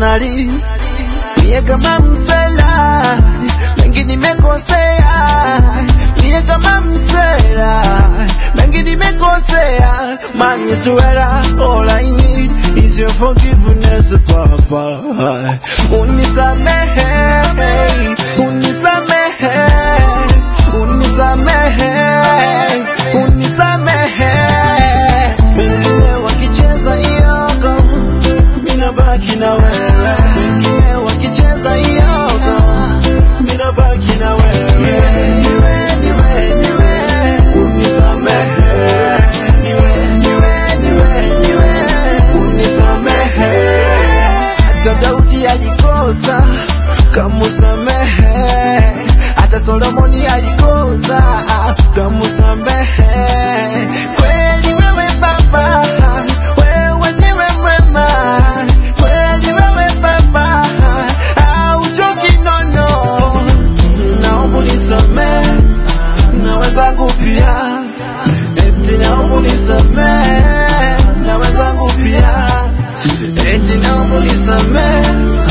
personally mie kama msela mengi nimekosea mie kama msela mengi nimekosea man is to error all I need is your forgiveness papa unisamehe unisamehe unisamehe unisamehe wengine wakicheza iyogo minabaki na wewe wengine wakicheza iyogo minabaki na wewe niwe niwe niwe unisamehe niwe niwe niwe niwe unisamehe hata Daudi alikosa kamusamehe hata Solomoni alikosa kamusamehe kweli wewe baba wewe ndiwe mwema kweli wewe baba hauchoki nono naomba unisamehe na wenzangu pia eti naomba unisamehe na wenzangu pia eti naomba unisamehe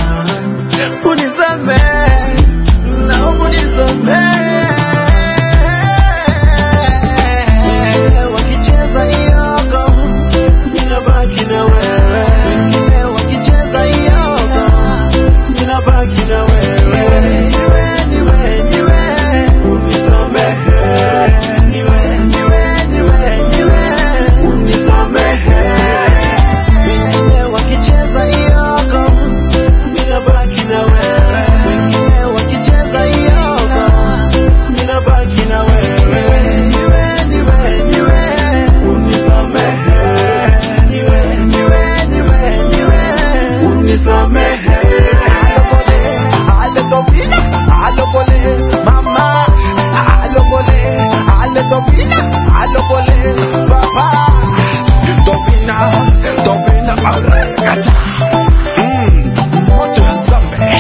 unisamehe naomba unisamehe wakicheza iyogo ninabaki na wewe wengine wakicheza iyogo ninabaki na wewe niwe niwe niwe unisamehe niwe niwe niwe niwe unisamehe wengine wakicheza iyogo ninabaki na wewe wengine wakicheza iyogo ninabaki na wewe niwe niwe niwe unisamehe niwe niwe niwe niwe unisamehe alokole alokole mama alokole alokopina alokole baba topina topina kacha Mm, moto ya nzambe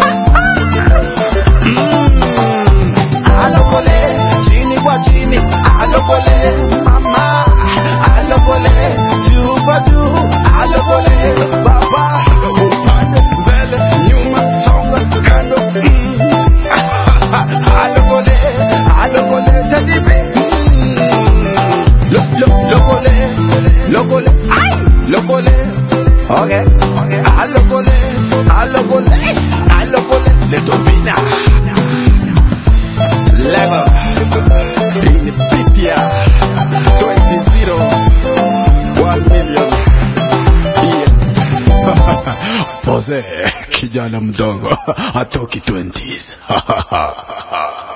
Mm, alokole chini kwa chini alokole mama alokole juu kwa juu alokole baba upande mbele nyuma songa kando mm. alokole alokole tedibi mm. lo, lo, lokole lokole ay lokole okay alokole alokole alokole letopina Lego Inipitia 20 1 million Yes Pose kijana mdogo atoki 20s